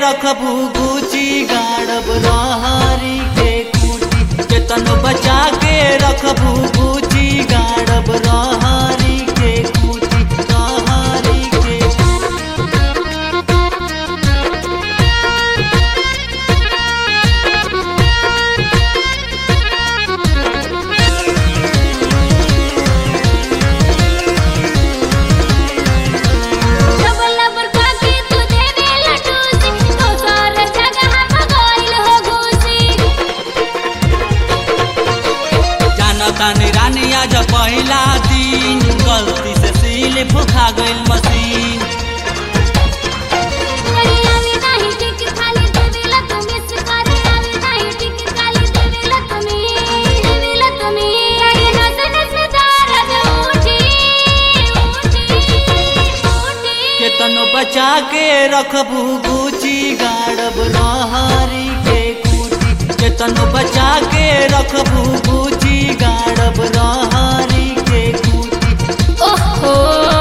रखबू गुची गाड़ब रहरी के खूटी केतन बचा के रखबू गुची गाड़ब रहरी के खूटी रहरी के डबल बरका के तू देवे लटूसी तो सार जगह भगोइल हो घूसी जानतानी रानी आज पहिला दिन गलती से सील फुखा गइल मशीन करी आवी नाही टिक खाली देवेला तुम्ही स्वीकारी आवी नाही टिक खाली देवेला तुम्ही देवेला तुम्ही लगे नस नस दारद उठी उठी उठी केतन बचा के रखबू गुची गाड़ब रहरी के खूटी केतन बचा के रखबू गुची गाड़ब रहरी के खूटी ओहो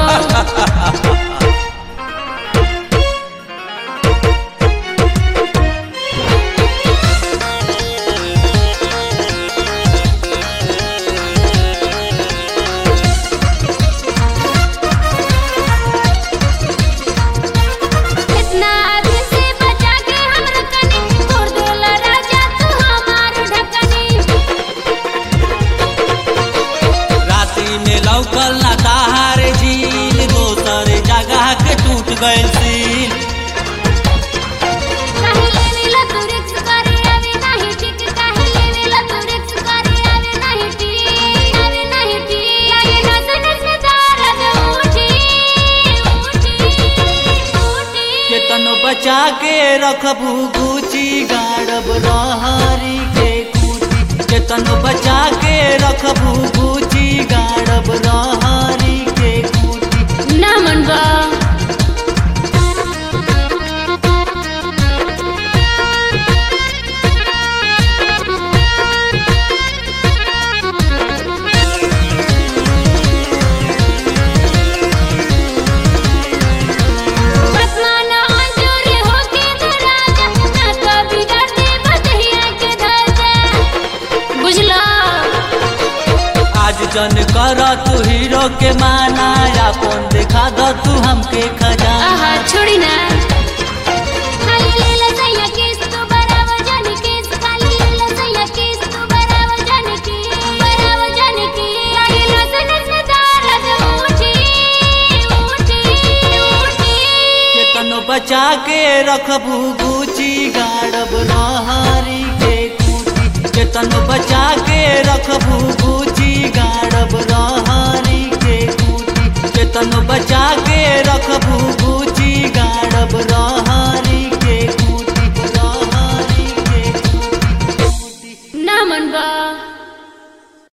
इतना आगे से बचा के हम रखनी छोड़ देला राजा तू हमार ढकनी राती में लौकल ना ताहार झील दोसर जगह के टूट गइल सील काहे लेवेला तू रिक्स करे आवे नाही टिक काहे लेवेला तू रिक्स करे आवे नाही टिक आवे नाही टिक लागे नस नस दारद उठी उठी उठी केतन बचा के रखबू गुची गाड़ब रहरी के खूटी केतन बचा के रखबू गुची गाड़ब रहरी के खूटी ना मनबा बसमाना अंजूरी होके तो राजा ना तो बिगाड़ दे बदहिया के धजा बुझला आज जन कर तू हीरो के माना अपन देखा दो तू हमके खजाना आहा छोड़ी ना खाली लेला सैया केस तो बराबर जाने केस खाली लेला सैया केस तो बराबर जाने की बराबर जाने की आगे नस नस दारद उठी उठी उठी केतन बचा के रखबू गुची गाड़ब रहरी के खूटी केतन बचा के रखबू गुची गाड़ब रहरी के खूटी केतन बचा के रखबू गुची गाड़ब रहरी के खूटी रहरी के खूटी ना मनबा